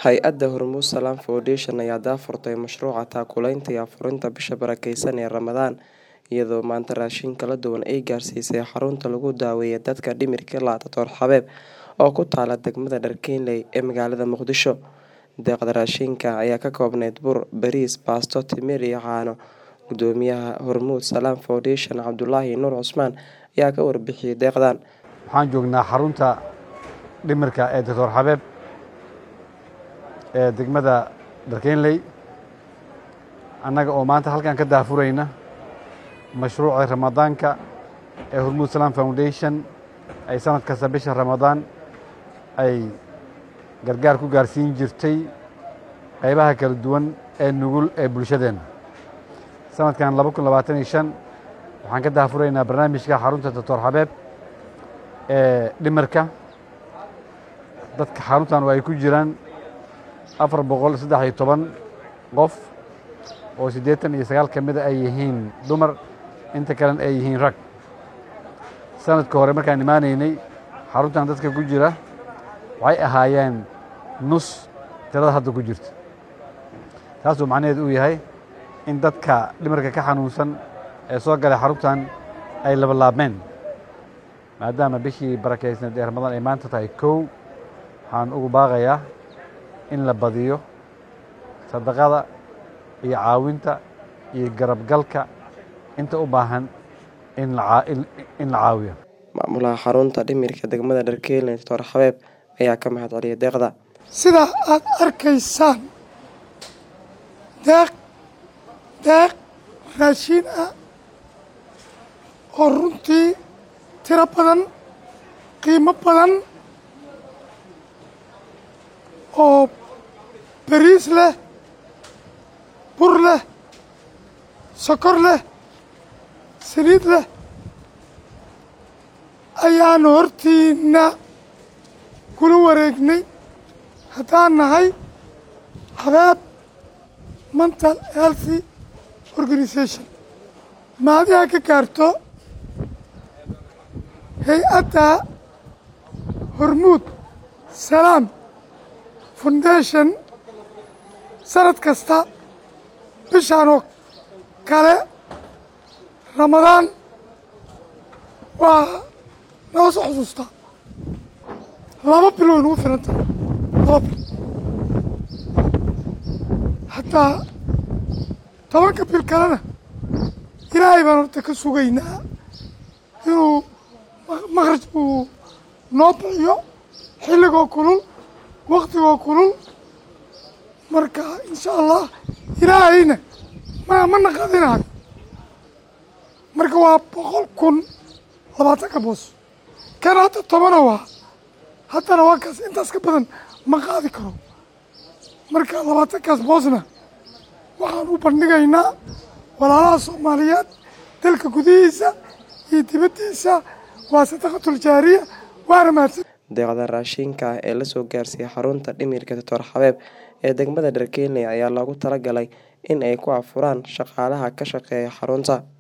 Hay'adda Hormuud Salaam Foundation ayaa daahfurtay mashruuca taakuleynta iyo afurinta bisha barakeysan ee Ramadaan iyadoo maanta raashin kala duwan ay gaarsiisay xarunta lagu daweeyo dadka dhimirka la' Dr Xabeeb oo ku taala degmada Dharkeenley ee magaalada Muqdisho. Deeqda raashinka ayaa ka koobnayd bur, bariis, baasto, timir iyo caano. Guddoomiyaha Hormuud Salaam Foundation Cabdulaahi Nuur Cusmaan ayaa ka warbixiyay deeqdan. Waxaan joognaa xarunta dhimirka ee Dr Xabeeb ee degmada Dharkeenley annaga oo maanta halkan ka daahfurayna mashruuca ramadaanka ee Hormuud Salaam Foundation ay sanad kasta bisha Ramadaan ay gargaar ku gaarsiin jirtay qaybaha kala duwan ee nugul ee bulshadeena. Sanadkan laba kun labaatan iyo shan waxaan ka daahfuraynaa barnaamijka xarunta Dr Xabeeb ee dhimirka. Dadka xaruntan oo ay ku jiraan afar boqol saddex iyo toban qof oo siddeetan iyo sagaal ka mid a ay yihiin dumar inta kalena ay yihiin rag. Sanadka hore markaan imaanaynay xaruntan dadka ku jira waxay ahaayeen nus tirada hadda ku jirta. Taasoo macnaheedu uu yahay in dadka dhimirka ka xanuunsan ee soo galay xaruntan ay laba laabmeen maadaama bishii barakeysneed ee Ramadaan ay maanta tahay kow waxaan ugu baaqayaa in la badiyo sadaqada iyo caawinta iyo garabgalka inta u baahan in la caawiyo. Maamulaha xarunta dhimirka degmada Dharkeenley Dr Xabeeb ayaa ka mahadceliyay deeqda. sida aad arkaysaan deeq deeq raashin ah oo runtii tiro badan qiimo badan oo bariis leh bur leh sokor leh saliid leh ayaan hortiina kula wareegnay haddaan nahay Xabeeb Mental Healthy Organisation mahadiha ka gaarto hay-adda Hormuud Salaam Foundation sanad kasta bishaan oo kale Ramadaan waa noo soo xusuustaa laba bil way nagu filan tahay laba bil hataa tobanka bil kalena ilaahay baan horta ka sugaynaa inuu makhraj uu noo bixiyo xilligoo kulul waktigoo kulul marka insha allah ilaahayna ma ma naqadinayo marka waa boqol kun labaatanka boos kan hadda tobana waa haddana waa kaas intaas ka badan ma qaadi karo marka labaatankaas boosna waxaan u bandhigaynaa walaalaha soomaaliyeed dalka gudihiisa iyo dibaddiisa waa sadaqatul jaariya waana mahadsan Deeqda raashinka ah ee la soo gaarsiiyay xarunta dhimirka Dr Xabeeb ee degmada Dharkeenley ayaa loogu talagalay in ay ku afuraan shaqaalaha ka shaqeeya xarunta.